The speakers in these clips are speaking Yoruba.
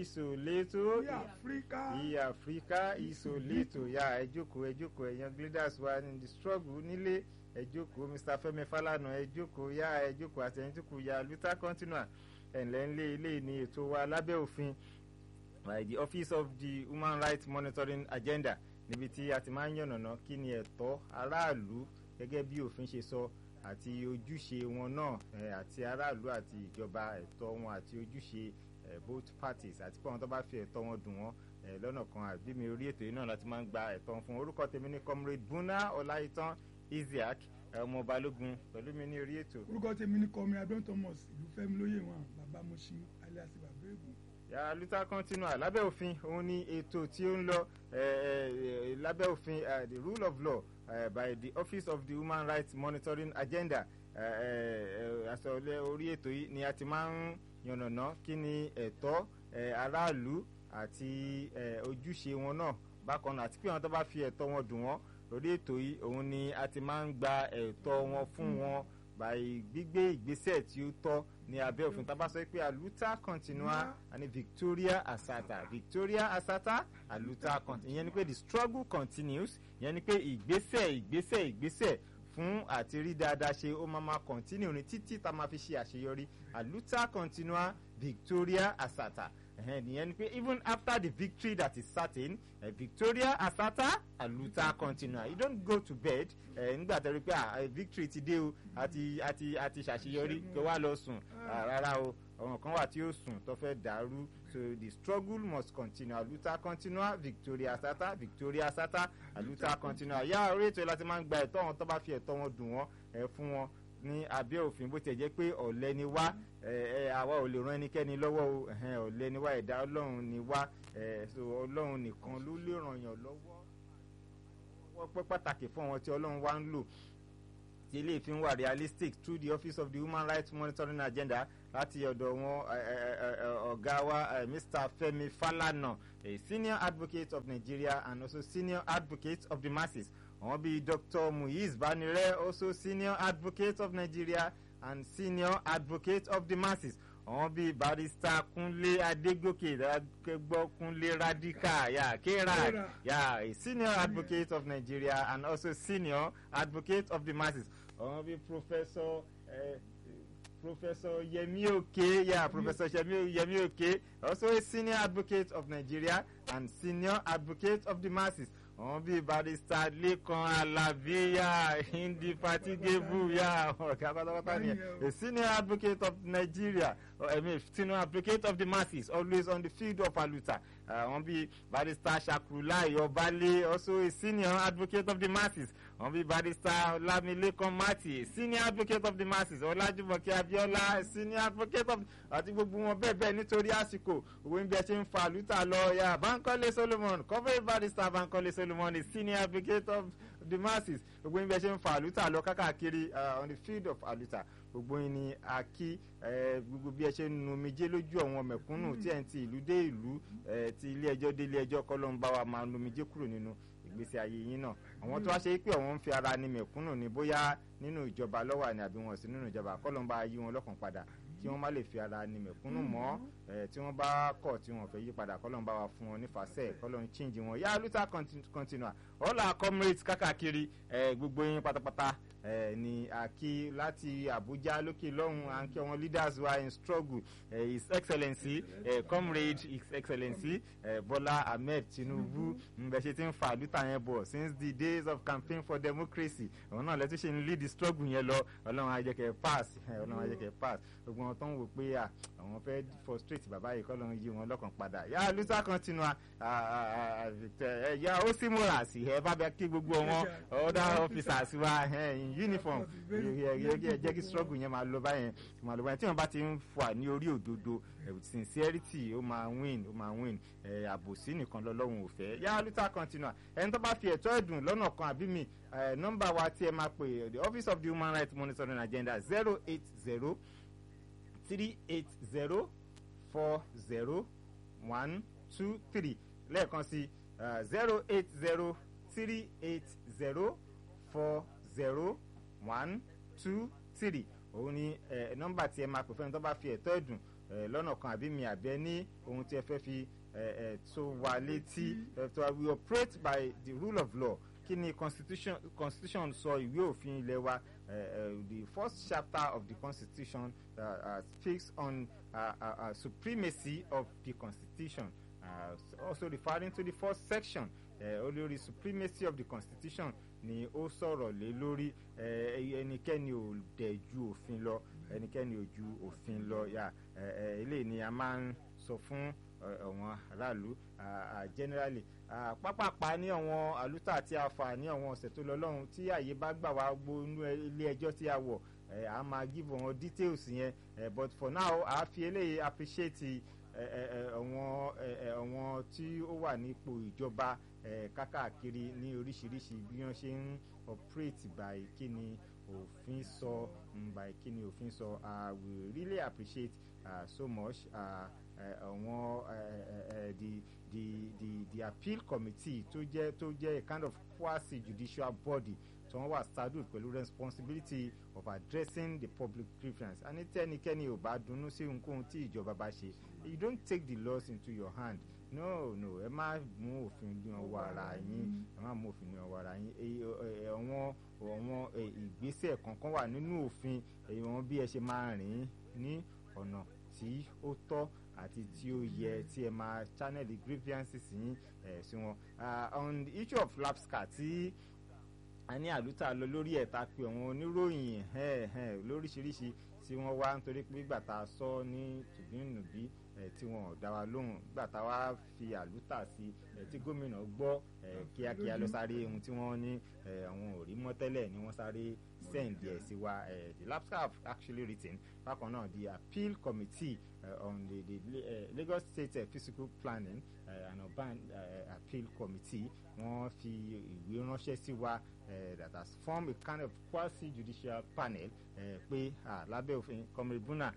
ìsòlétò ní áfíríkà ìyá áfíríkà ìsòlétò ya ẹ jókòó ẹ jókòó ẹ̀yàn leaders wa in the struggle nílé ẹ jókòó mr fẹ́mi falana ẹ jókòó ya ẹ jókòó àtẹnudùkú ya luther continua ẹ̀ǹlẹ́ ńlẹ̀ ilé ní ètò wa lábẹ́ òfin by the office of the human rights monitoring agenda níbi tí a ti máa ń yànnàná kí ni ẹ̀tọ́ aráàlú gẹ́gẹ́ bí òfin ṣe sọ àti ojúṣe wọn náà eh, àti aráàlú àti ìjọba ẹ̀tọ́ wọn àti ojúṣe eh, both parties àti pé àwọn tó bá fi ẹ̀tọ́ wọn dùn wọ́n eh, lọ́nà kan àbí mi orí ètò yìí náà láti máa ń gba ẹ̀tọ́ wọn fún orúkọ tèmi ní comrade buna ọláìtàn isiaq ọmọ balógun pẹ̀lú mi ní orí ètò. orúkọ tèmi ní kọmi adó thomas ìlú fẹ́mi lóye wọn bàbá moshin alias bàbá ègùn ya luther continua lábẹ́ òfin òun ni ètò tí ó ń lọ eh, eh, lábẹ́ òfin eh, the rule of law uh, by the office of the human rights monitoring agenda àsọlẹ̀ orí ètò yìí ni a ti máa ń yànnàná kí ni ẹ̀tọ́ aráàlú àti ojúṣe wọn náà bákan náà àti pé àwọn tó bá fi ẹ̀tọ́ wọn dùn wọ́n lórí ètò yìí òun ni a ti máa ń gba ẹ̀tọ́ wọn fún wọn by gbígbé ìgbésẹ̀ tí ó tọ́ ní abẹ́ òfin tábà sọ pé aluta continua àní victoria asata victoria asata aluta continua ìyẹn ni pé the struggle continues ìyẹn ni pé ìgbésẹ̀ ìgbésẹ̀ ìgbésẹ̀ fún àti rí dáadáa ṣe ó máa máa continue ní títí tá a máa fi ṣe àṣeyọrí aluta continua victoria asata ìyẹn ni pé even after the victory that is certain uh, victoria asata aluta continua you don't go to bed nígbà tó rí pé victory ti dé o àti àti àti ṣàṣeyọrí kí wàá lọ sùn rárá o ọ̀ràn kan wà tí ó sùn tó fẹ́ dàrú so the struggle must continue aluta continua victoria asata victoria asata aluta continua yá orí ètò láti máa ń gba ẹ̀tọ́ wọn tó bá fi ẹ̀tọ́ wọn dùn wọ́n ẹ̀ fún wọn ní abẹ́ òfin bó tiẹ̀ jẹ́ pé ọ̀lẹ́ ni wá àwa ò lè ran ẹnikẹ́ni lọ́wọ́ o ọ̀lẹ́ ni wá ẹ̀dá ọlọ́run ni wá so ọlọ́run nìkan ló lè ràn yàn lọ́wọ́ wọ́n pẹ́ pàtàkì fún àwọn tí ọlọ́run wá ń lò tí ilé ìfín wà realistic through the office of the human rights monitoring agenda láti ọ̀dọ̀ wọn ọ̀gá wa mr femi falana a senior advocate of nigeria and also senior advocate of the masses àwọn bíi dr muiz banire also senior advocate of nigeria and senior advocate of the masses àwọn bíi barista kunle adegoke akẹgbọ kunle radical ya kerad ya a senior advocate of nigeria and also senior advocate of the masses àwọn bíi professor. Uh, Professor Yemi Oke, yeah, Professor Yemi, Yemi Oke, also a senior advocate of Nigeria and senior advocate of the masses. Wọ́n bí barista Lekan Alabiya Indefatigable ya ọ̀gá pátápátá ni a senior advocate of Nigeria I mean senior advocate of the masses always on the field of aluta. Wọ́n bí barista Shakrulai Ọbalẹ̀ also a senior advocate of the masses. Wọ́n bí barista Lamilekan Mati a senior advocate of the masses. Ọlájúmọ̀kẹ́ Abíọ́lá a senior advocate of àti gbogbo wọn bẹ́ẹ̀ bẹ́ẹ̀ nítorí àsìkò òwe ń bí ẹ ṣe ń fa aluta lọ ya Bankole Solomon cover barista Bankole Solomon a senior advocate of the masses gbogbo yín bí ẹ ṣe ń fa àlùtà lọ kákàkiri on the field of àlùtà gbogbo yín ni a kí gbogbo bí ẹ ṣe ń nu omijé lójú àwọn mẹ̀kúnnù tí ẹ̀ ń ti ìlú dé ìlú ti ilé ẹjọ́ dé ilé ẹjọ́ kọ́ ló ń bá wa máa nu omijé kúrò nínú ìgbésí ayé yín náà àwọn tó wá ṣe pé àwọn ń fi ara ni mẹ̀kúnnù ni bóyá nínú ìjọba lọ́wọ́ àní àbí wọn sí nínú ìjọba kọ́ ló ń bá yí wọn lọ́kàn padà kí wọ́n má lè fi ara ni mẹ̀kúnnù mọ́ tí wọ́n bá kọ̀ tí wọ́n fẹ́ yí padà kọ́ ló ń bá wa fún wọn nífàsẹ́ kọ́ ló ń chíǹjì wọn yá luther continua all our comrades kákàkiri gbogbo yín pátápátá ni a kí láti Abuja lókè lọ́hùn à ń kí wọn leaders wa in struggle uh, his excellency uh, comrade his excellency uh, Bola Ahmed Tinubu ǹbẹ̀ ṣe ti ń fa àlùtà yẹn bọ̀ since the days of campaign for democracy àwọn náà lẹ́tọ́ ṣe ń lead the struggle yẹn lọ ọlọ́run á jẹ́ kẹ́ pass ọlọ́run á jẹ́ kẹ́ pass gbogbo wọn tó ń wò pé àwọn fẹ́ frustrate bàbá yìí kọ́ ló ń yí wọn lọ́kàn padà yà luther continua yà ó sì múra sí ẹ bá bẹ kí gbogbo wọn other officers wa in uniform jẹ́ kí struggle yẹn máa lọ báyẹn máa lọ báyẹn tí wọ́n bá ti ń fà ní orí òdodo sincerity ó máa win ó máa win àbòsí nìkan lọ́lọ́run ò fẹ́ yà luther continua ẹni tó bá fi ẹ̀tọ́ ẹ̀dùn lọ́nà kan àbí mi nọ́mbà wa tí ẹ máa pè the office of the human rights monitoring agenda zero eight zero three eight zero four zero one two three lẹ́ẹ̀kan sí zero eight zero three eight zero four zero one two three òun ni nọ́mbà tí ẹ máa pè fẹ́ni tó bá fi ẹ̀tọ́ ẹ̀dùn eh, lọ́nà kan àbí mi àbẹ́ ní ohun tí ẹ fẹ́ fi eh, eh, tó wa létí eh, tó we operate by the rule of law kí ni constitution constitution sọ ìwé òfin ilé wa uh, uh, the first chapter of the constitution uh, uh, speaks on uh, uh, uh, supremacy of the constitution uh, also referring to the first section uh, olórí supremacy of the constitution ni ó sọ̀rọ̀ lé lórí ẹnikẹ́ni ò dẹ̀ ju òfin lọ ẹnikẹ́ni ò ju òfin lọ yà eléyìí ni a máa ń sọ fún àwọn aráàlú generally pápápá ní àwọn àlùtà tí a fà ní àwọn ọ̀sẹ̀ tó lọ lọ́hùn tí àyè bá gbà wá gbó inú ilé ẹjọ́ tí a wọ̀ a máa give wọn details yẹn but for now a fi eléyìí appreciate àwọn àwọn tí ó wà nípò ìjọba kákàkiri ní oríṣiríṣi bí wọ́n ṣe ń operate by kíni òfin sọ by kíni òfin sọ we really appreciate uh, so much àwọn the the the the appeal committee tó jẹ́ tó jẹ́ a kind of quasi judicial body tí wọ́n wà saddled pẹ̀lú responsibility of addressing the public grievance and ní tẹ́nikẹ́ni ò bá dunnú sí ohunkóhun tí ìjọba bá ṣe you don't take the laws into your hand no no ẹ má mú òfin ní ọwọ́ ara yín ẹ má mú òfin ní ọwọ́ ara yín àwọn àwọn ìgbésẹ̀ kankan wà nínú òfin àwọn bí ẹ ṣe máa rìn ní ọ̀nà tí ó tọ́ àti tí ó yẹ tí ẹ máa channel the grievances yín ẹ sí wọn on the issue of lapscar tí a ní àlùtà lọ lórí ẹ̀ta pé àwọn oníròyìn lóríṣiríṣi tí wọ́n wá nítorí pé gbà tá a sọ ní tùbínùbí tí wọn ò dá wa lóhùn gbà tá a wá fi àlùtà sí tí gómìnà gbọ́ kíákíá ló sáré ohun tí wọ́n ní àwọn ò rí mọ́ tẹ́lẹ̀ ni wọ́n sáré send ẹ̀ sí wa the lapscar have actually written bákan náà the appeal committee uh, on the, the uh, Lagos State uh, Physical Planning uh, and Urban uh, Appeal Committee wọ́n fi ìwé ránṣẹ́ sí wa uh, that has formed a kind of quasi judicial panel uh, pé uh, lábẹ́ òfin kọmíbúnà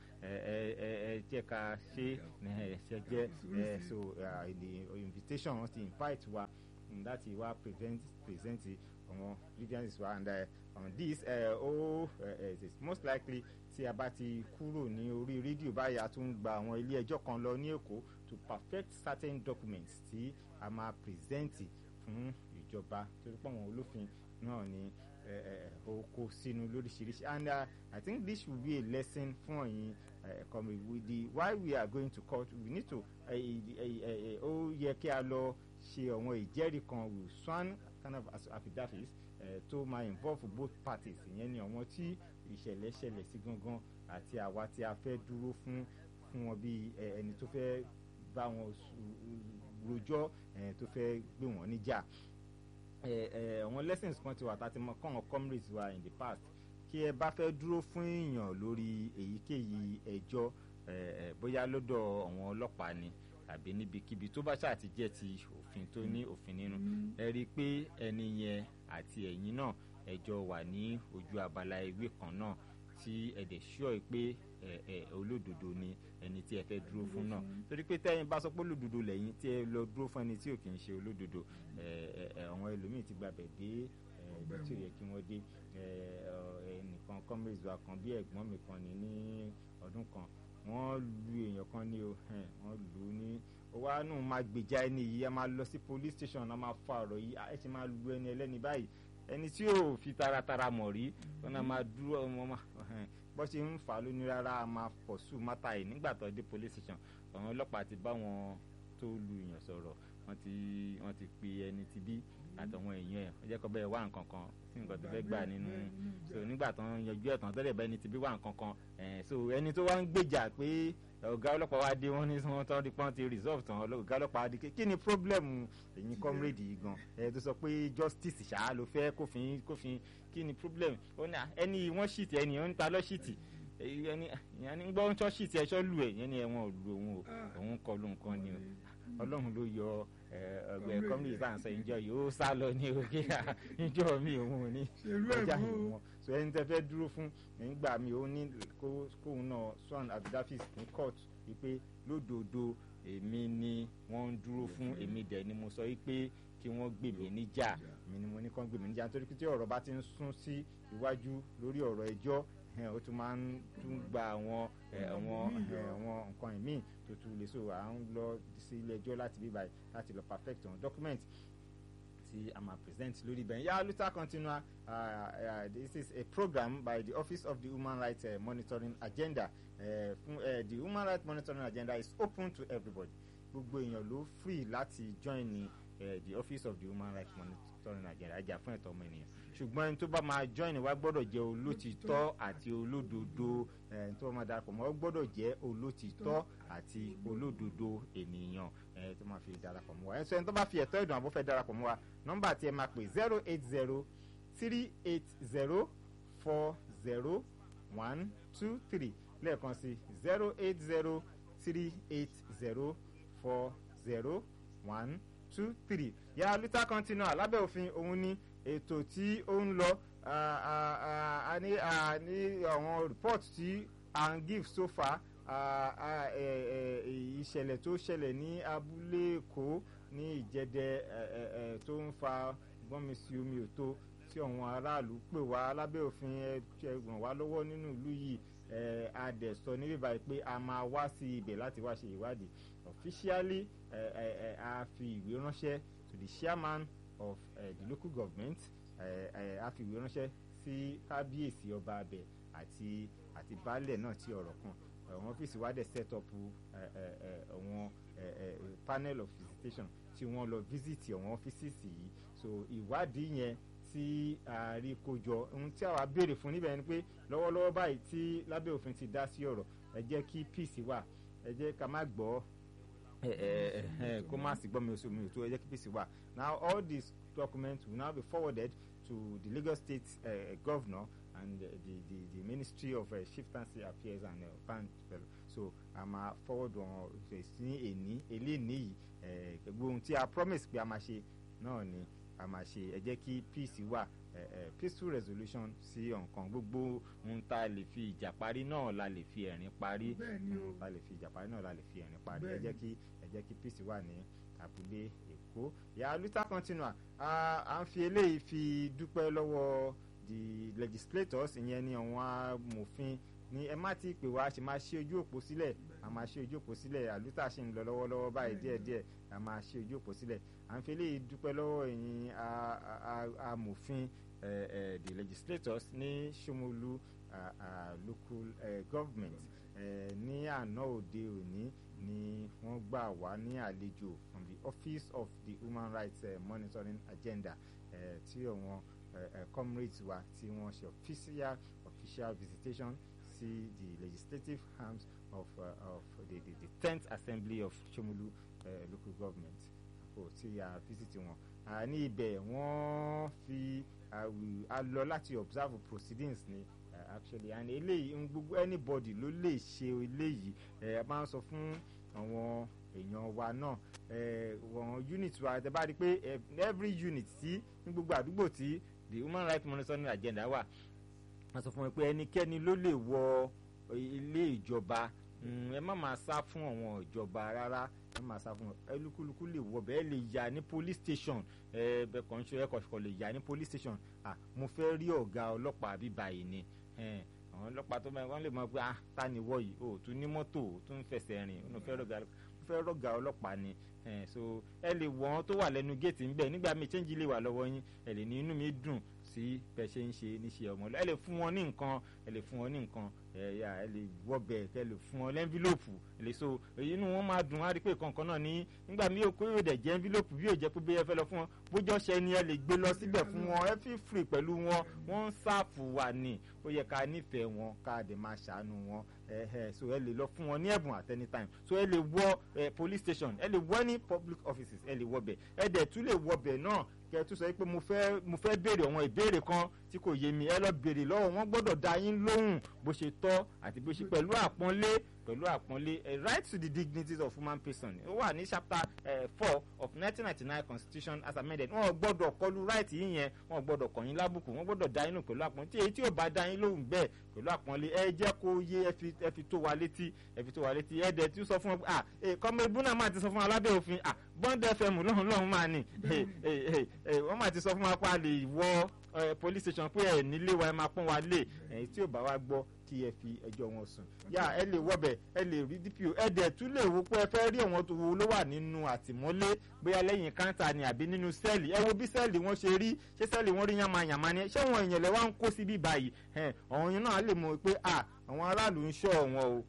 ẹ jẹ́ ká ṣe ṣe jẹ́ so uh, the invitation wọ́n ti invite wa láti wá present present àwọn grievances wa and uh, on this ó uh, uh, it is most likely tí a bá ti kúrò ní orí rédíò báyìí a tún gba àwọn ilé ẹjọ́ kan lọ ní èkó to perfect certain documents tí a máa present fún ìjọba torí pé àwọn olófin náà ni ó kó sínú lóríṣiríṣi and uh, I think this will be a lesson fún ọ̀yin come with the why we are going to court we need to ó yẹ kí a lọ ṣe àwọn ìjẹ́rìí kan with sworn kind of affidavits tó máa involve both parties ìyẹn ni àwọn tí ìṣẹ̀lẹ̀ ṣẹlẹ̀ sí gangan àti àwa tí a fẹ́ dúró fún fún wọn bí ẹni tó fẹ́ bá wọn rojọ́ tó fẹ́ gbé wọn níjà àwọn lessons kan ti wà tá a ti mọ kọ́ àwọn comrades wa in the past kí ẹ bá fẹ́ dúró fún èèyàn lórí èyíkéyìí ẹjọ́ bóyá lọ́dọ̀ àwọn ọlọ́pàá ni àbí níbikíbi tó bá ṣáà ti jẹ́ ti òfin tó ní òfin nínú ẹ rí i pé ẹni yẹn àti ẹ̀yin náà ẹjọ́ wà ní ojú abala ìwé kan náà tí ẹ dẹ̀ ṣọ́ pé ẹ ẹ olódodo ni ẹni tí ẹ fẹ́ dúró fún náà torí pé tẹ́yìn bá sọ pé olódodo lẹ́yìn tí ẹ lọ dúró fún ẹni tí ò kì í ṣe olódodo ẹ ẹ àwọn ẹlòmíì ti gbàbẹ̀ dé ẹ ibi tí ò yẹ kí wọ́n dé ẹ ẹnìkan comrades wa kan bí ẹ̀gbọ́n mi kan ní ní ọdún kan wọ́n lu èèyàn kan ní o wọ́n lù ú ní wa nù máa gbèjà ẹni yìí a máa lọ sí police station a máa fa ọ̀rọ̀ yìí ẹ ṣe máa lu ẹni ẹlẹ́ni báyìí ẹni tí yóò fi taratara mọ̀ rí wọn náà máa dúró ọmọ máa bó ṣe ń fà á lóní rárá a máa pọ̀ sù mátà yìí nígbà tó dé police station àwọn ọlọ́pàá ti bá wọn tó lu èèyàn sọ̀rọ̀ wọ́n ti wọ́n ti pe ẹni ti bí àtọ̀wọn èèyàn ẹ̀ wọ́n jẹ́ kó bẹ́ẹ̀ wá nǹkan kan tí nǹkan tó fẹ́ gbà nínú so nígbà tó ń yanjú ẹ̀tàn tẹ́lẹ̀ bá ẹni ti bí wá nǹkan kan so ẹni tó wá ń gbèjà pé ọ̀gá ọlọ́pàá wá dé wọ́n ní wọ́n tán rí pọ́n ti resolve tán ọ̀gá ọlọ́pàá wá dé kí ni problem ẹ̀yin comrade yìí gan ẹ̀ tó sọ pé justice ṣáá ló fẹ́ kófin kófin kí ni problem ó ní ẹni wọ́n ṣìtì ẹni wọ́n ń ta lọ́ ṣìtì ẹni ìyẹn ní gbọ́ ń tọ́ ṣìtì ẹ̀ṣọ́ lù ẹ̀ yẹn ni ẹ̀wọ̀n ò lu òun o òun kọ ló nǹkan ni o ọlọ́run ló yọ ọgbẹ́ comrade bá ń sọ ìjọ yóò sá lọ ní òkè ìjọ mi òun ò ní ọjà ìwọ̀n so ẹni tẹ́ fẹ́ dúró fún nígbà mi ò ní kóun náà swan abdulhafiz ní court wípé lódodo èmi ni wọ́n ń dúró fún èmi dẹ̀ ni mo sọ wípé kí wọ́n gbè mí níjà èmi ni mo ní kán gbè mí níjà nítorí pé tí ọ̀rọ̀ bá ti ń sún sí iwájú lórí ọ̀rọ̀ ẹjọ́ ẹ̀hẹ́n, ó tún máa ń tún gba àwọn ẹ̀, àwọn míì ẹ̀, yọ. àwọn nǹkan ìmíì tó tún lè so à ń lọ sí ilé ẹjọ́ láti bí báyìí láti lọ perfect àwọn document tí a máa present lórí ibẹ̀ yà luther continua uh, uh, this is a program by the office of the human rights uh, monitoring agenda uh, fún uh, the human rights monitoring agenda is open to everybody gbogbo èèyàn ló free láti join ní uh, the office of the human rights monitoring agenda ajá fún ẹ̀tọ́ ọmọ ènìyàn ṣùgbọ́n ẹni tó bá máa join wa gbọ́dọ̀ jẹ́ olótìtọ́ àti olódodo ẹni tó bá máa darapọ̀ mọ́ gbọ́dọ̀ jẹ́ olótìtọ́ àti olódodo ènìyàn ẹni tó máa fi darapọ̀ mọ́ wa ẹni tó ẹni tó bá fi ẹ̀tọ́ ìdùn àbọ̀ fẹ́ darapọ̀ mọ́ wa nọ́mbà tí ẹ máa pè zero eight zero three eight zero four zero one two three lẹ́ẹ̀kan sí zero eight zero three eight zero four zero one two three yàrá lítà continua lábẹ́ òfin òun ní ètò tí ó ń lọ ah, ah, ah, a ní a ní àwọn report tí à ń give so far ah, ah, eh, eh, ìṣẹ̀lẹ̀ tó ṣẹlẹ̀ ní abúlé èkó ní ìjẹ́dẹ́ eh, eh, eh, tó ń fa gbọ́nmi sí omi òtó tí àwọn aráàlú pè wá lábẹ́ òfin ẹ ẹ ràn wá lọ́wọ́ nínú ìlú yìí ẹ a dẹ̀ sọ ní bíbá yìí pé a máa wá sí ibẹ̀ láti wá ṣe ìwádìí officially ẹ ẹ ẹ a fi ìwé ránṣẹ́ to the chairman of uh, the local government ẹ ẹ a fi ìwé ránṣẹ́ sí kábíyèsí ọba abẹ àti àti baálẹ̀ náà tí ọ̀rọ̀ kan àwọn ọ́fíìsì wa dẹ̀ set up ẹ ẹ ẹ àwọn ẹ ẹ panel of visitation tí wọ́n lọ visit àwọn ọ́fíìsì yìí so ìwádìí yẹn tí a rí kó jọ ohun tí àwa béèrè fún níbẹ̀ ni pé lọ́wọ́lọ́wọ́ báyìí tí lábẹ́ òfin ti dá sí ọ̀rọ̀ ẹ jẹ́ kí peace wà ẹ jẹ́ ká má gbọ́ ẹ ẹ ẹ kó má sì gbọ́ mi oṣù mi ò tó ẹ jẹ́ kí peace wà now all these documents will now be forwarded to the Lagos State uh, governor and uh, the, the the Ministry of uh, Chieftaincy Affairs and uh, Band so a máa forward wọn ní èní eléyìí yìí ẹ gbogbo ohun tí a promise pé a máa ṣe náà ni a máa ṣe ẹ jẹ́ kí peace wà ẹ ẹ peaceful resolution sí ọ̀nkan gbogbo ohun tá a lè fi ìjà parí náà la lè fi ẹ̀rín parí Bẹ́ẹ̀ ni o. ohun tá a lè fi ìjà parí náà la lè fi ẹ̀rín parí ẹ Bẹ́ẹ̀ jẹ́ ni. kí ẹ jẹ́ kí peace wà ní abúlé èkó ìyá luther continua a à ń fi eléyìí fi dúpẹ́ lọ́wọ́ the legislators ìyẹn ni àwọn amòfin ní ẹ má ti pè wá ṣe máa ṣí ojú òpó sílẹ̀ a máa ṣí ojú òpó sílẹ̀ àlùtà ṣì ń lọ lọ́wọ́lọ́wọ́ báyìí díẹ̀díẹ̀ a máa ṣí ojú òpó sílẹ̀ à ń fi eléyìí dúpẹ́ lọ́wọ́ ẹ̀yin a- a- a- amòfin eh, eh, the legislators ní Ṣómólú ah, ah, local eh, government eh, ní àná òde òní ni wọ́n gbà wá ní àlejò from the office of the human rights eh, monitoring agenda eh, tí àwọn eh, eh, comrades wa tí wọ́n ṣe official official visitation sí the legislative arms of, uh, of the, the, the tenth assembly of Ṣómólú uh, local government kò tí a visit wọn uh, ní ibẹ̀ wọ́n fi uh, we- a lọ láti observe proceedings ni uh, actually and eléyìí ń gbogbo anybody ló lè ṣe eléyìí ẹ máa ń sọ fún àwọn èèyàn wa náà ẹ wọn unit wa tẹ bá rí i pé eh, every unit tí ní gbogbo àdúgbò tí the human rights monitoring agenda wà wọ́n sọ fún mi pé ẹnikẹ́ni ló lè wọ ilé ìjọba Mm, ẹ má máa sá fún àwọn ìjọba rárá ẹ má máa sá fún ẹlúkúlùkù lè wọ bẹ́ẹ̀ lè yà ní police station ẹ bẹ́ẹ̀ kàn ń ṣe ẹ̀kọ́ ṣùkọ́ lè yà ní police station ah mo fẹ́ rí ọ̀gá ọlọ́pàá bí báyìí ni ẹ, àwọn ọlọ́pàá tó máa wọ́n lè mọ̀ pé ah ta ni wọ́ yìí o tún ní mọ́tò o tún fẹsẹ̀ rìn o fẹ́ rọ̀gà mo fẹ́ rọ̀gà ọlọ́pàá ni ẹ, so ẹ lè wọ wọn tó wà lẹ́nu géètì ńbẹ nígbà míì change lè wà lọ́wọ́ yín ẹ lè ní inú mi dùn sí bẹ ṣe ń ṣe níṣẹ́ ọmọ ẹ lè fún wọn ní nǹkan ẹ lè fún wọn ní nǹkan ẹ yà ẹ lè wọbẹ ẹ lè fún wọn lẹ́ńfílòpù ẹ lè so inú wọn máa dùn á rí pé kankan náà ní nígbà míì ó kó yóò dẹ̀ jẹ́ ẹ́ńfílòpù bí yóò jẹ́ pé bí ẹ fẹ́ lọ fún wọn bójọ́ ṣe ni ẹ lè gbé lọ síbẹ̀ fún wọn ẹ fi free pẹ̀lú wọn wọ́n ń sáàfù wà ní ó yẹ ká nífẹ̀ẹ́ wọn ká dẹ̀ máa ṣàánú wọn ẹ ẹ so ẹ lè lọ fún wọn ní ẹ̀bùn at any time so ẹ lè wọ ẹ police station ẹ lè wọ ní public offices ẹ lè wọ bẹ̀ ẹ dẹ̀ tún lè wọ bẹ̀ náà kẹ tún sọ pé mo fẹ́ mo fẹ́ béèrè àwọn ìbéèrè kan tí kò yé mi ẹ lọ béèrè lọ́wọ́ wọn gbọ́dọ̀ dá yín lóhùn bó ṣe tọ́ àti bó ṣe pẹ̀lú àpọ́nlé pẹ̀lú àpọ́nlé eh, right to the dignities of human person ó wà ní chapter four of nineteen ninety nine constitution as amended wọn ò gbọ́dọ̀ kọlu right yìí yẹn wọn ò gbọ́dọ̀ kọ̀yìn lábùkù wọn gbọ́dọ̀ dá inú pẹ̀lú àpọ́nlé tí èyí tí ò bá dá yín lóhùn bẹ́ẹ̀ pẹ̀lú àpọ́nlé ẹ jẹ́ kó yé ẹ fi ẹ fi tó wa létí ẹ fi tó wa létí ẹ dẹ̀ tí ó sọ fún ọ ah kọ́mọ ibú náà máa ti sọ fún wa lábẹ́ òfin ah bond fm lọ́hùn lọ́hùn máa ní wọ́n máa ti sọ fún wa pé a lè wọ police station pé ẹ nílé wa ẹ máa pọ́n wa lé èyí tí ò bá wa gbọ́ kí ẹ fi ẹjọ́ wọn sùn yá ẹ lè wọbẹ̀ ẹ lè rí dpo ẹ dẹ̀ tún lè wo pé ẹ fẹ́ rí àwọn tó wo ló wà nínú àtìmọ́lé bóyá lẹ́yìn káńtà ni àbí nínú sẹ́ẹ̀lì ẹ wo bí sẹ́ẹ̀lì wọn ṣe rí ṣé sẹ́ẹ̀lì wọn rí yànmáyànmá ni ṣé wọn èèyàn lẹ wá ń kó síbí báyìí ọ̀hún yẹn náà lè mọ̀ pé àwọn aráàlú ń ṣọ́ wọn o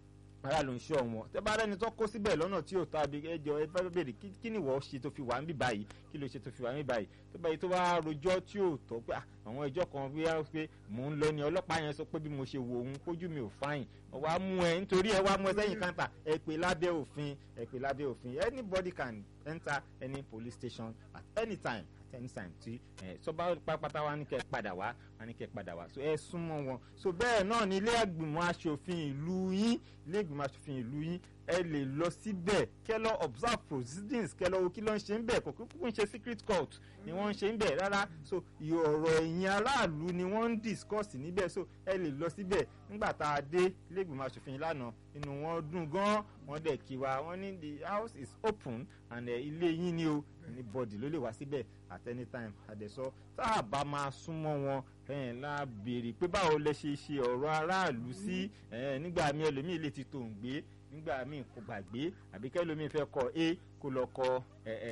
ara ló ń ṣe ọ̀wọ́n tẹ bá rẹni tó kó síbẹ̀ lọ́nà tí ò ta bí ẹjọ́ ẹ fẹ́ bèrè kí ni ìwọ ṣe tó fi wà ń bí báyìí kí ló ṣe tó fi wà ń bí báyìí tó báyìí tó bá rojọ́ tí ò tọ́ pé àwọn ẹjọ́ kan bí wọ́n pé mò ń lọ ni ọlọ́pàá yẹn sọ pé bí mo ṣe wò òun kójú mi ò fáyìn wàá mú ẹ nítorí ẹ wá mú ẹ sẹ́yìn káńtà ẹ pè lábẹ́ òfin ẹ pè lábẹ́ òfin anybody can enter any police station at any time anytime tí ẹ sọba pápátá wa ní kẹ padà wá wa ní kẹ padà wá so ẹ súnmọ́ wọn so bẹ́ẹ̀ náà ní ilé ìgbìmọ̀ asòfin ìlú yín ilé ìgbìmọ̀ asòfin ìlú yín ẹ lè lọ síbẹ̀ kẹ́ lọ observe proceedings kẹ́ lọ wo kí ló ń ṣe ń bẹ̀ kò kúkú ń ṣe secret court ni wọ́n ń ṣe ń bẹ̀ rárá so ọ̀rọ̀ ẹ̀yìn aráàlú ni wọ́n ń discuss níbẹ̀ so ẹ lè lọ síbẹ̀ nígbà tá a dé ilé ìgbìmọ̀ asòfin lánàá inú wọn dùn gan wọ́n dẹ̀ kí wa wọ́n ní the house is open and ilé yín ni o anybody ló lè wá síbẹ̀ at any time àdẹ̀sọ tá a bá máa súnmọ́ wọn ẹ̀ẹ́n la béèrè pé báwo lẹ ṣe ṣe ọ̀rọ̀ aráàlú sí ẹ̀ẹ́n nígbà míì ẹlòmíì lè ti tò ń gbé nígbà míì kò gbàgbé àbí kẹlòmíì fẹ́ kọ a kó lọ kọ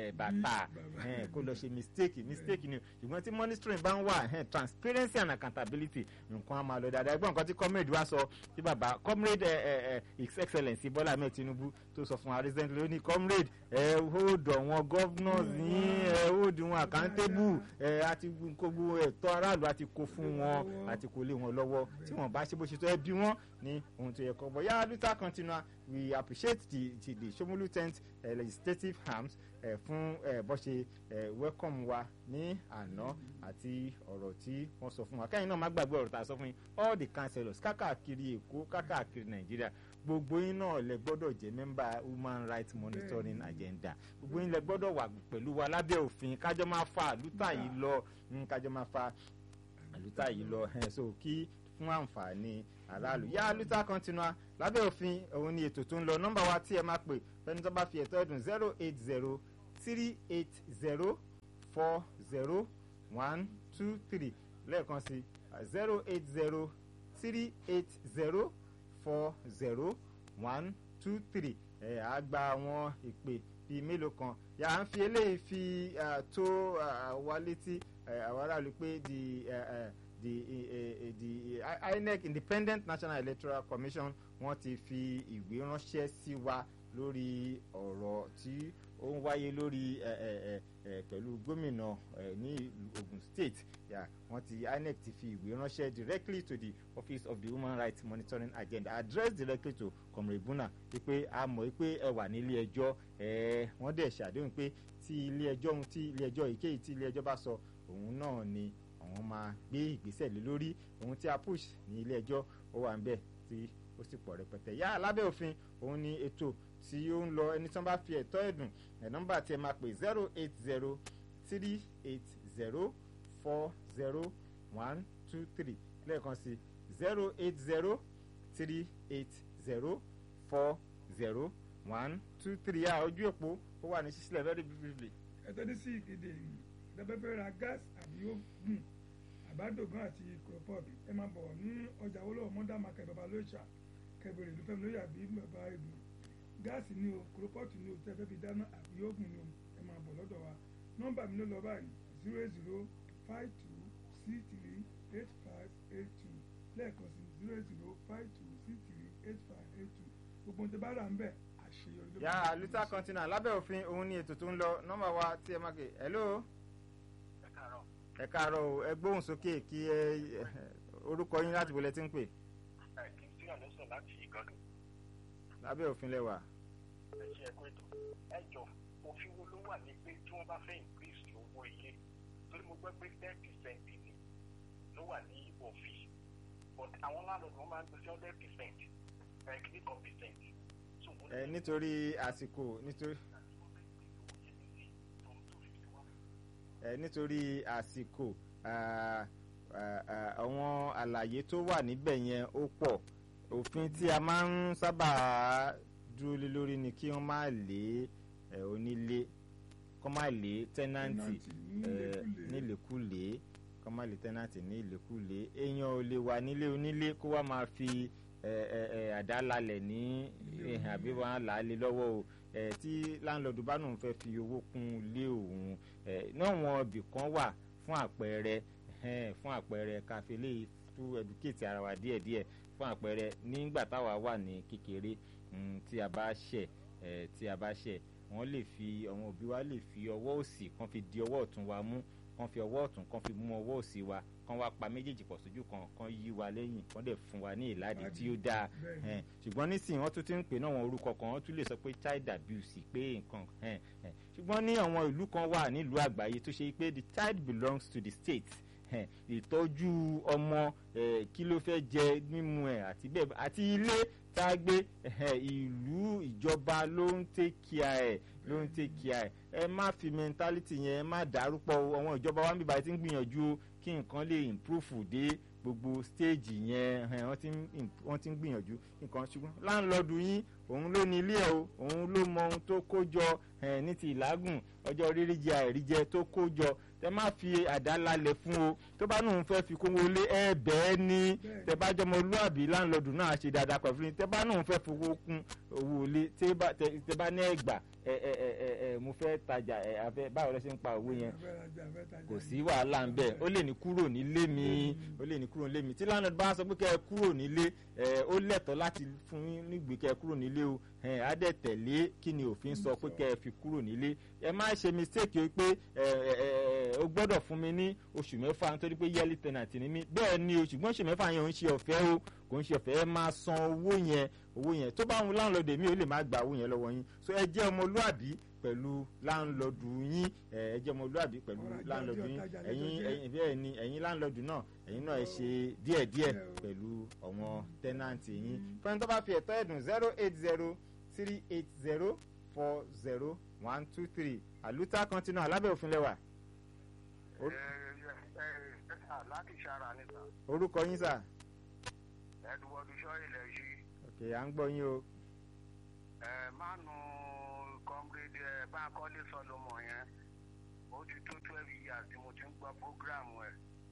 bàtà kó lọ ṣe mistake mistake ni ṣùgbọ́n tí monitoring bá ń wà transparency and accountability nǹkan á máa lọ dáadáa ẹgbọ́n nǹkan tí comrade wa sọ tí bàbá comrade his excellence bọ́lá ahmed tinubu tó sọ fún wa recently ó ní comrade ẹ hold àwọn governors yín ẹ hold wọn accountable ẹ àti gbogbo ẹ̀tọ́ aráàlú àti kó fún wọn àti kó lé wọn lọ́wọ́ tí wọ́n bá ṣe bó ṣe tó ẹ bí wọ́n ní ohun tó yẹ kọ́ bọ̀ yá luther continua we appreciate the the, the Shomolu tent uh, legislative arms uh, fún uh, bó ṣe uh, welcome wa ní àná àti ọ̀rọ̀ tí wọ́n sọ fún wa kẹ́yìn náà má gbàgbé ọ̀rọ̀ tá a sọ fún yín all the councillors kákàkiri èkó kákàkiri nàìjíríà gbogbo yín náà lẹ gbọ́dọ̀ jẹ́ mẹ́mbà human rights monitoring agenda gbogbo yín lẹ gbọ́dọ̀ wà pẹ̀lú wa lábẹ́ òfin kájọ máa fa àlùtà yìí lọ kájọ máa fa àlùtà yìí lọ so kí fún àǹfààní aráàlú yá luther continua lábẹ́ òfin òun ni ètò tó ń lọ nọ́mbà wa tí ẹ máa pè fẹ́ni tó bá fi ẹ̀tọ́ ẹ̀dùn zero eight zero three eight zero four zero one two three lẹ́ẹ̀kan sí zero eight zero three eight zero four zero one two three ẹ̀ á gba àwọn ìpè bíi mélòó kan yà á ń fi eléyìí fi tó wa létí àwọn aráàlú pé di. Uh, uh, the uh, the uh, INEC Independent National Electoral Commission wọ́n ti fi ìwé ránṣẹ́ sí wa lórí ọ̀rọ̀ tí ó ń wáyé lórí pẹ̀lú gómìnà ní Ogun State yeah, wọ́n ti INEC ti fi ìwé ránṣẹ́ directly to the Office of the Human Rights Monitoring Agenda address directly to Comrade Buna wípé a mọ̀ wípé ẹ wà nílé ẹjọ́ wọ́n dẹ̀ ṣàdéhùn pé tí ilé ẹjọ́ ohun tí ilé ẹjọ́ èyíkéyìí tí ilé ẹjọ́ bá sọ òun náà ni àwọn máa gbé ìgbésẹ̀ lé lórí ohun tí a push ní ilé ẹjọ́ ó wà ń bẹ̀ tí ó sì pọ̀ rẹpẹtẹ yá lábẹ́ òfin òun ni ètò tí ó ń lọ ẹni tí wọ́n bá fi ẹ̀tọ́ ẹ̀dùn ẹ̀ nọ́mbà tí ẹ máa pè zero eight zero three eight zero four zero one two three lẹ́ẹ̀kan sí zero eight zero three eight zero four zero one two three yá ojú òpó ó wà ní sísílẹ̀ very briefly. ẹ tẹ́lẹ̀ sí ìkéde yìí lẹ́bẹ̀fẹ́ ra gáàsì àbí ó gùn àbádògán àti kòròpọ̀t ẹ máa bọ̀ ní ọjà wọlé ọmọdé market bàbá lóṣà kẹbẹrẹ ìlú fẹmi lóyè àbí bàbá ìlú gáàsì ni o kòròpọ̀t ni o tẹ́fẹ́ fi dáná àbí ó gùn ni o ẹ máa bọ̀ lọ́dọ̀ wa nọ́mbà mi ló lọ báyìí zero eight zero five two six three eight five eight two lẹ́ẹ̀kan sí zero eight zero five two six three eight five eight two gbogbo ohun tí bá rà ń bẹ̀ àṣeyọrí ló yà luther continua lábẹ́ òfin òun ni ètò tó ń lọ nọ́mbà wa tí ẹ máa kè hello ẹ káàárọ̀ o ẹ gbóhùn sókè kí ẹ orúkọ yín láti bolẹ tí ń pè. kìrìsìtìyà ló sọ láti ìgànnù. lábẹ́ òfin lẹ́wà. ẹ ṣe ẹ̀kọ́ ètò ẹ jọ òfin wo ló wà ní pé tí wọ́n bá fẹ́ increase owó ilé torí mo gbọ́ pé ten percent ni ló wà ní òfin but àwọn landlord wọn máa ń gbé sí hundred percent ẹ̀ kìíní kan percent. So, mo ní ẹ nítorí àsìkò nítorí ẹ nítorí àsìkò ah, ah, ah, àwọn àlàyé tó wà níbẹ̀ yẹn ó pọ̀ òfin tí a máa ń sábà dúró lé lórí ni kí wọ́n má lé ẹ, onílé kọ́ má lé tẹ́nàntì ẹ, nílékulè kọ́ má lé tẹ́nàntì ní ìlékulè èèyàn ò lè wà nílé onílé kó wá máa fi ẹ, ẹ, ẹ, àdá lálẹ̀ ní ìhàn àbí wọn á là á lé lọ́wọ́ o ẹ, tí láńlọ́ọ̀dù bá nù fẹ́ fi owó kún ilé òun ẹ, náà wọn ibì kan wà fún àpẹẹrẹ ẹhẹ́n, fún àpẹẹrẹ káfílẹ̀ tó educate ara wa díẹ̀díẹ̀ fún àpẹẹrẹ nígbà táwa wà ní kékeré mm, tí a bá ṣẹ̀ ẹ, tí a bá ṣẹ̀ wọ́n lè fi àwọn òbí wa lè fi ọwọ́ òsì kan fi di ọwọ́ ọ̀tún wa mú kan fi ọwọ́ ọ̀tún kan fi mú ọwọ́ òsì wa kan wá pa méjèèjì pọ̀ sójú kan kan yí wa lẹ́yìn kan dẹ̀ fún wa ní ìlàdí tí ó dáa Bẹ́ẹ̀ni. ẹn, ṣùgbọ́n nísìnyí wọ́n tún ti ń pè náà wọn orúkọ kan wọ́n tún lè sọ pé child abuse pé nǹkan ẹn, ẹn. ṣùgbọ́n ní àwọn ìlú kan wà nílùú àgbáyé tó ṣe pé the child belongs to the state ẹn, ìtọ́jú ọmọ eh, kí ló fẹ́ jẹ mímu ẹ̀ àti bẹ́ẹ̀ bẹ́ẹ̀- àti ilé tá a gbé ẹhẹ́, ìlú ìjọba ló ń take care ẹ̀ ló ń take care ẹ̀ ẹ má fi mentality yẹn ẹ má dárúpọ̀ o. àwọn ìjọba wa ń bíbá ti ń gbìyànjú o kí nǹkan lè improve dé gbogbo stage yẹn ẹhẹ́n, wọ́n ti ń im- wọ́n ti ń gbìyànjú nǹkan ṣùgbọ́n láńlọ́ọ̀dù yín òun ló ní ilé ẹ̀ o òun ló mọ ohun tó kó jọ ẹhẹ́n, ní ti ìlágùn ọjọ́ rírí jẹ àìríjẹ tó kó jọ tẹ má fi àdá lálẹ̀ fún o tó bá nù ń fẹ́ fi kówó lé ẹ bẹ́ẹ̀ ni tẹ bá jọmọ olúàbí láńlọ́ọ̀dù náà ṣe dáadáa pẹ̀lú ní tẹ bá nù ń fẹ́ fowó kún owó lé tẹ bá tẹ tẹ bá ní ẹgbà ẹ ẹ ẹ ẹ ẹ mo fẹ́ tajà ẹ afẹ́ báwo lẹ ṣe ń pa owó yẹn kò sí wàhálà ń bẹ ó lè ní kúrò nílé mi ó lè ní kúrò nílé mi tí landlord bá sọ pé kẹ́ ẹ kúrò nílé ẹ ó lẹ́tọ̀ọ́ láti fún yín nígbè kẹ́ ẹ kúrò nílé o ẹ á dẹ̀ tẹ̀lé kí ni òfin sọ pé kẹ́ ẹ fi kúrò nílé ẹ má ṣe mistake o pé ẹ ẹ ẹ o gbọ́dọ̀ fún mi ní oṣù mẹ́fà nítorí pé yearly tenant ni mí bẹ́ẹ̀ ni o ṣùgbọ́n oṣù mẹ́fà yẹn ò ń ṣe ọ̀fẹ́ o kò ń ṣe ọ̀fẹ́ ẹ máa san owó yẹn owó yẹn tó bá ń landlord mi ò lè má gba owó yẹn lọ́wọ́ yín so ẹ jẹ́ ọmọlúàbí pẹ̀lú láńlọ́ọ̀dù yín ẹ ẹ jẹ́ ọmọlúàbí pẹ̀lú Ọ̀rọ̀ ajé láńlọ́ọ̀dù ọjọ́ yín ọ̀tajà ló ẹ̀yin jẹ́. ẹ̀yin bẹ́ẹ̀ ni ẹ̀yin láńlọ́ọ̀dù náà ẹ̀yin náà ẹ ṣe díẹ̀díẹ̀ Bẹ́ẹ̀ o. pẹ̀lú àwọn tẹ́nàntì yín fẹ́ni tó bá fi ẹ̀tọ́ ẹ̀dùn zero eight zero three eight zero four zero one two three àlùtà kọ́ńtínú alábẹ́ òfin lẹ́wà ẹ ẹ ẹ sà láti ṣara níta orúkọ yín sà ẹdùwọdù sọ ilẹ̀ yìí ok à ń gbọ́ yín o ẹ mánu kọ́mrédé ẹ báńkọ́lé sọlọmọ yẹn ó ti tó twelve years tí mo ti ń gbọ́ program ẹ̀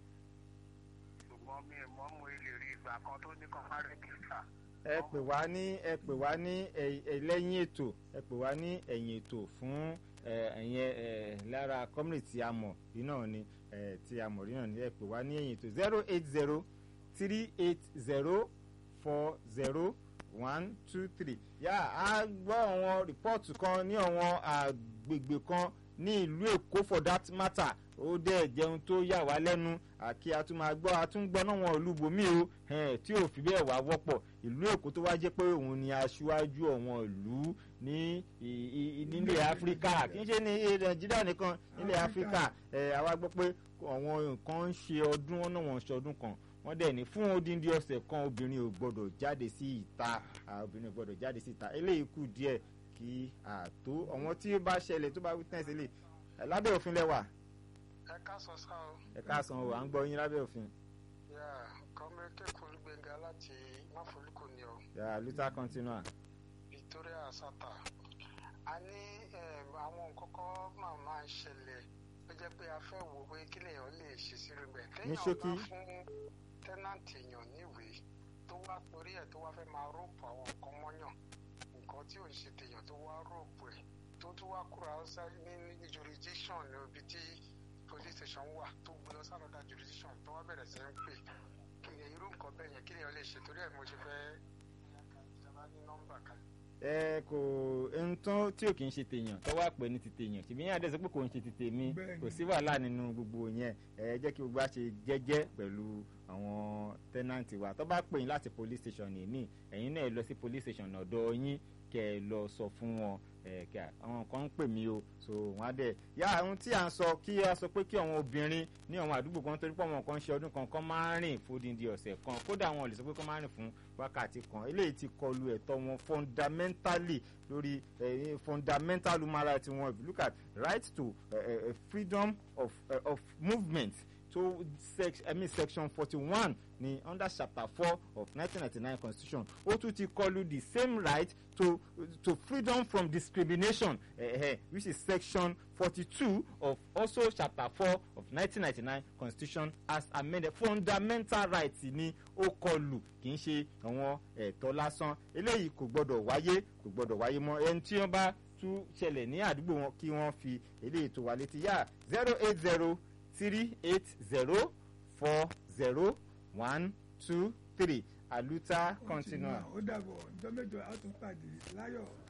ṣùgbọ́n mi ò mọ̀ mo lè rí ìgbà kan tó ní kan má rẹ́gísítà ẹ pè wá ní ẹ pè wá ní ẹ- ẹ- lẹ́yìn ètò ẹ pè wá ní ẹ̀yìn ètò fún ẹ, ẹ̀yẹn ẹ, lára community tí a mọ̀ rí náà ni ẹ, tí a mọ̀ rí náà ni ẹ pè wá ní ẹ̀yìn ètò zero eight zero three eight zero four zero one two three yà á gbọ́ àwọn rìpọ́ọ̀tù kan ní àwọn àgbègbè kan ní ìlú èkó for that matter ó dẹ̀ jẹun tó yà wá lẹ́nu àkí a tún máa gbọ́ a tún gbọ́ náà wọn ìlú bòmí o ẹn, tí ò fi bẹ́ẹ̀ wá wọ́pọ̀ ìlú èkó tó wá jẹ́ pé òun ni aṣáájú àwọn ìlú ní i- i- i- nílẹ̀ áfíríkà kì í ṣe ní nàìjíríà nìkan nílẹ̀ áfíríkà ẹ̀ àwa gbọ́ pé àwọn nǹkan ń ṣe ọdún wọn náà wọ́n ń ṣe ọdún kan wọ́n dẹ̀ ní fún odindi ọ̀sẹ̀ kan obìnrin ò gbọ́dọ̀ jáde sí ìta ah, obìnrin ò gbọ́dọ̀ jáde sí ìta eléyìí kù díẹ̀ kí àtó àwọn tí ó bá ṣẹlẹ̀ tó bá witness lè lábẹ́ òfin lẹ́wà ẹ káàsán sá o ẹ káàsán o à ń gbọ́ yín lábẹ́ òfin yà kọ́mẹ́kẹ́kùn gbẹ̀ngà láti máfolúkọ ni o yà luther continua victoria sata a ní em, àwọn nǹkan kan máa máa ń ṣẹlẹ̀ ó jẹ́ pé a fẹ́ wò pé kí lèèyàn lè ṣe sí rẹ̀ bẹ́ẹ̀ Ní téèyàn ṣókí. bá fún tẹ́nàntì èèyàn níwèé tó wá torí ẹ̀ tó wá fẹ́ máa rọ́ọ̀pù àwọn nǹkan mọ́yàn nǹkan tí ò ń ṣe tèèyàn tó wá rọ́ọ̀pù ẹ̀ tó tún wá kúrò outside ní ní jurisdiction ní ibi tí police station wà tó gbé lọ sálọ́dà jurisdiction tó wá bẹ̀rẹ̀ sí ń pè kí ni irú nǹkan bẹ́ẹ̀ yẹn kí lèèyàn lè ṣe torí ẹ̀ mo ṣe fẹ́ ìjọba ní nọ́mbà kan. ẹ kò ohun tó tí ò kì í ṣe tèèyàn tó wà pé ní ti tèèyàn ṣùgbọ́n yín àdẹ́sẹ̀ pé kò ń ṣe ti tèmi Bẹ́ẹ̀ni. kò sí wàhálà nínú gbogbo yẹn ẹ jẹ́ kí gbogbo wa ṣe jẹ́jẹ́ pẹ̀lú àwọn tẹ́nàntì wa tó bá pè yín láti police station nìmí ẹ̀yin náà lọ sí police station ọ̀dọ̀ yín kẹ́ kẹ́ ẹ lọ sọ fún wọn ẹ kí àwọn kan ń pè mí o so wọn á dẹ yá ohun tí à ń sọ kí a sọ pé kí àwọn obìnrin ní àwọn àdúgbò kan torí pé àwọn kan ṣe ọdún kan kan máa ń rìn fódìdí ọ̀sẹ̀ kan kódà wọn ò lè sọ pé kán máa rìn fún wákàtí kan eléyìí ti kọlu ẹ̀tọ́ wọn fundamentally lórí eh, fundamental human rights wọn if you look at right to uh, uh, freedom of, uh, of movement to sec I mean section forty-one ní under chapter four of nineteen ninety-nine constitution ó tún ti kọlu the same right to to freedom from discrimination eh, eh, which is section forty-two of also chapter four of nineteen ninety-nine constitution as amended fundamental rights ni ó kọlu kì í ṣe àwọn ẹ̀tọ́ lásán eléyìí kò gbọ́dọ̀ wáyé kò gbọ́dọ̀ wáyé mọ́ ẹni tí wọ́n bá tún ṣẹlẹ̀ ní àdúgbò wọn kí wọ́n fi eléyìí tó wà létí yá zero eight zero three eight zero four zero one two three aluta continua. ó dàbọ̀ ọjọ́ mẹ́jọ á tún pàdé láyọ̀.